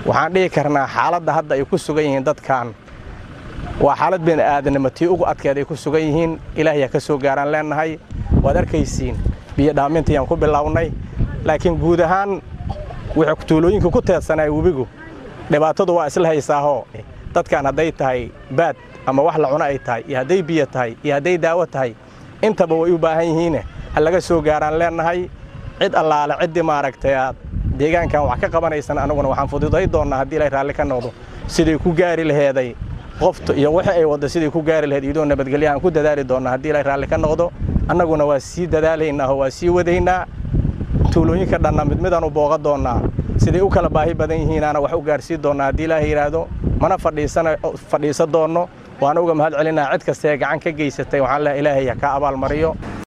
waxaan dhihi karnaa xaaladda hadda ay ku sugan yihiin dadkan waa xaalad bini'aadanimo tii ugu adkeed ay ku sugan yihiin ilaahay ha ka soo gaaraan leennahay waad arkaysiin biyo dhaamintiiyaan ku bilownay laakiin guud ahaan wuxuu tuulooyinka ku teedsanaa webigu dhibaatadu waa isla haysaahoo dadkan hadday tahay baad ama wax la cuno ay tahay iyo hadday biyo tahay iyo hadday daawo tahay intaba way u baahan yihiine ha laga soo gaaraan leennahay cid allaale ciddii maaragtay aad deegaankan wax ka qabanaysan anaguna waxaan fududay doonnaa haddii ilaahay raalli ka noqdo siday ku gaari laheeday qofta iyo wixii ay wadda siday ku gaari laheed iyadoo nabadgelyahaan ku dadaali doonnaa haddii ilaahay raalli ka noqdo annaguna waa sii dadaalaynaa oo waa sii wadaynaa tuulooyinka dhanna mid midaan u booqa doonnaa siday u kala baahi badan yihiinaana wax u gaarsii doonnaa haddii ilaahay yidhaahdo mana fadhiisa doonno waana uga mahad celinaa cid kastaee gacan ka geysatay waxaan leehay ilaahay ha ka abaalmariyo